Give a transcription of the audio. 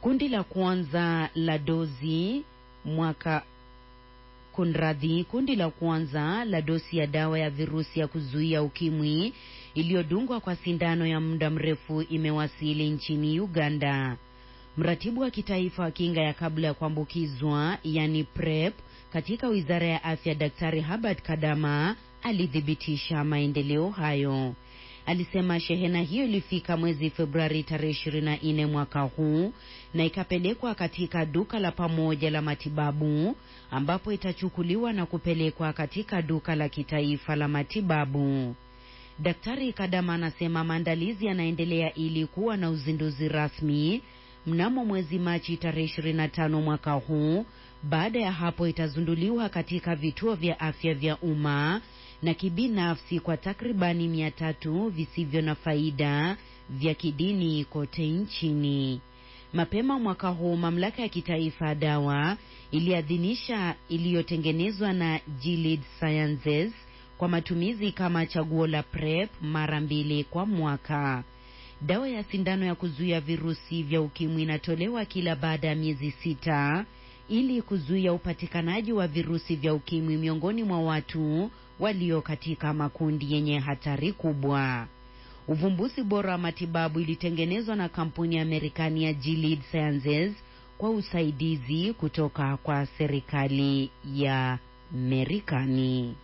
Kundi la kwanza la dozi mwaka kunradhi, kundi la kwanza la dosi ya dawa ya virusi ya kuzuia ukimwi iliyodungwa kwa sindano ya muda mrefu imewasili nchini Uganda. Mratibu wa kitaifa wa kinga ya kabla ya kuambukizwa yani PrEP katika wizara ya afya, Daktari Herbert Kadama alithibitisha maendeleo hayo. Alisema shehena hiyo ilifika mwezi Februari tarehe 24 mwaka huu na ikapelekwa katika duka la pamoja la matibabu ambapo itachukuliwa na kupelekwa katika duka la kitaifa la matibabu. Daktari Kadama anasema maandalizi yanaendelea ili kuwa na uzinduzi rasmi mnamo mwezi Machi tarehe 25 mwaka huu. Baada ya hapo itazunduliwa katika vituo vya afya vya umma na kibinafsi kwa takribani mia tatu visivyo na faida vya kidini kote nchini. Mapema mwaka huu mamlaka ya kitaifa ya dawa iliadhinisha iliyotengenezwa na Gilead Sciences kwa matumizi kama chaguo la PrEP mara mbili kwa mwaka. Dawa ya sindano ya kuzuia virusi vya ukimwi inatolewa kila baada ya miezi sita ili kuzuia upatikanaji wa virusi vya ukimwi miongoni mwa watu walio katika makundi yenye hatari kubwa. Uvumbuzi bora wa matibabu ilitengenezwa na kampuni ya Marekani ya Gilead Sciences kwa usaidizi kutoka kwa serikali ya Marekani.